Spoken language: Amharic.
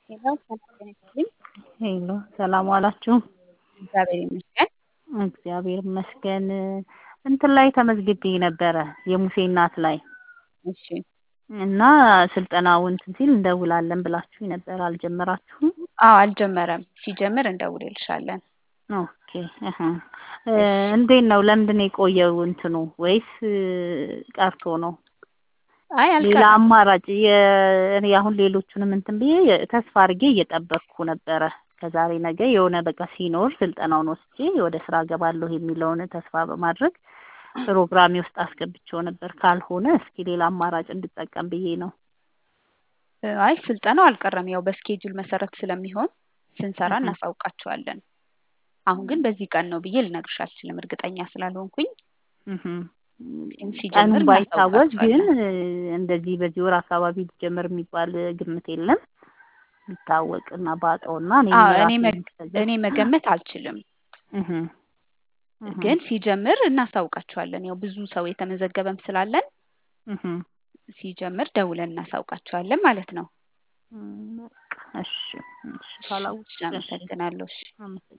ሄሎ ሰላም ጤና ይስጥልኝ። ሄሎ ሰላም ዋላችሁ? እግዚአብሔር ይመስገን። እግዚአብሔር ይመስገን። እንትን ላይ ተመዝግቤ ነበረ የሙሴ እናት ላይ እሺ እና ስልጠናው እንትን ሲል እንደውላለን ብላችሁኝ ነበር። አልጀመራችሁም? አዎ አልጀመረም። ሲጀምር እንደውልልሻለን። ኦኬ እህ እንዴት ነው? ለምንድን ነው የቆየው እንትኑ ወይስ ቀርቶ ነው? አይ ሌላ አልቀረም። አማራጭ የ- እኔ አሁን ሌሎቹንም እንትን ብዬ ተስፋ አድርጌ እየጠበቅኩ ነበረ። ከዛሬ ነገ የሆነ በቃ ሲኖር ስልጠናውን ወስጄ ወደ ስራ ገባለሁ የሚለውን ተስፋ በማድረግ ፕሮግራሜ ውስጥ አስገብቼው ነበር። ካልሆነ እስኪ ሌላ አማራጭ እንድጠቀም ብዬ ነው። አይ ስልጠናው አልቀረም። ያው በስኬጁል መሰረት ስለሚሆን ስንሰራ እህ እናሳውቃቸዋለን። አሁን ግን በዚህ ቀን ነው ብዬ ልነግርሽ አልችልም፣ እርግጠኛ ስላልሆንኩኝ። እህ ግን ቀኑ ሲጀምር ባይታወቅ ግን እናሳውቃቸዋለን። እንደዚህ በዚህ ወር አካባቢ ሊጀመር የሚባል ግምት የለም። ቢታወቅና ባውቀውና እኔም አዎ እኔ ራሴን መግ- ከገ- እኔ መገመት አልችልም፣ እህ እህ ግን ሲጀምር እናሳውቃቸዋለን። ያው ብዙ ሰው የተመዘገበም ስላለን እህ ሲጀምር ደውለን እናሳውቃቸዋለን ማለት ነው። እም፣ በቃ እሺ እሺ እሺ ካላወቅሽ እሺ አመሰግናለሁ። እሺ አመሰግናለሁ።